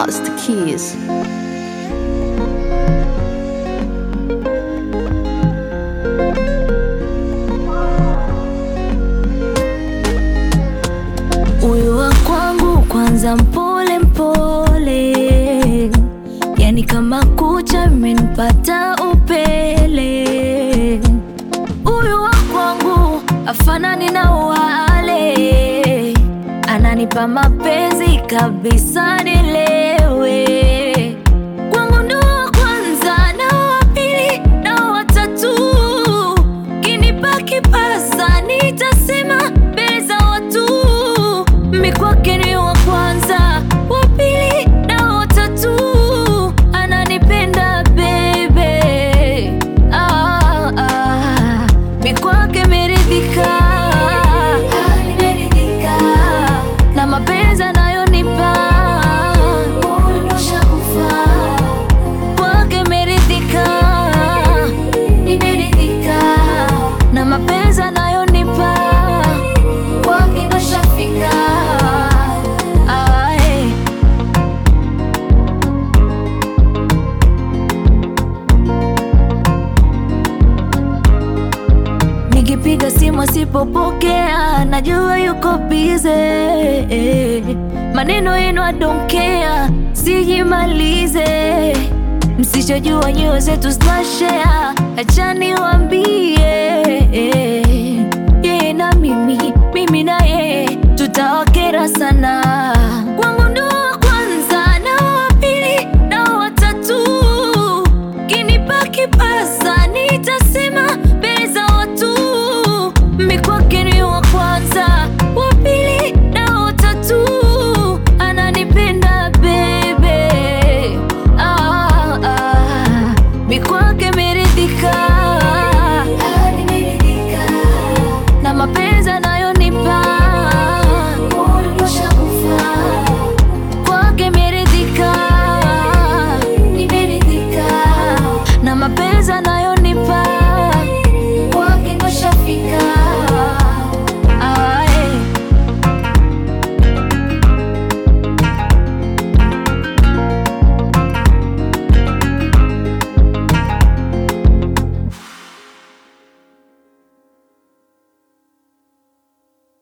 Master Keys. Huyu wa kwangu kwanza mpole mpole, yani kama kucha imenipata upele. Huyu wa kwangu afanani na wale, ananipa mapenzi kabisa nilewe. Kwangu ndo wa kwanza na wa pili na wa tatu, kinipa kipasa nitasema mbele za watu mi kwake ni wa kwanza, wa pili na wa tatu, ananipenda bebe. Ah, ah, mi kwake meridhika, na mapenzi anayonipa kwake meridhika, na mapenzi anayonipa kwake ndo shafika. Ae. Nikipiga simu asipopokea, najua yuko bize. Maneno yenu I don't care, sijimalize. Msichojua nyoyo zetu tunashare, acha niwaambie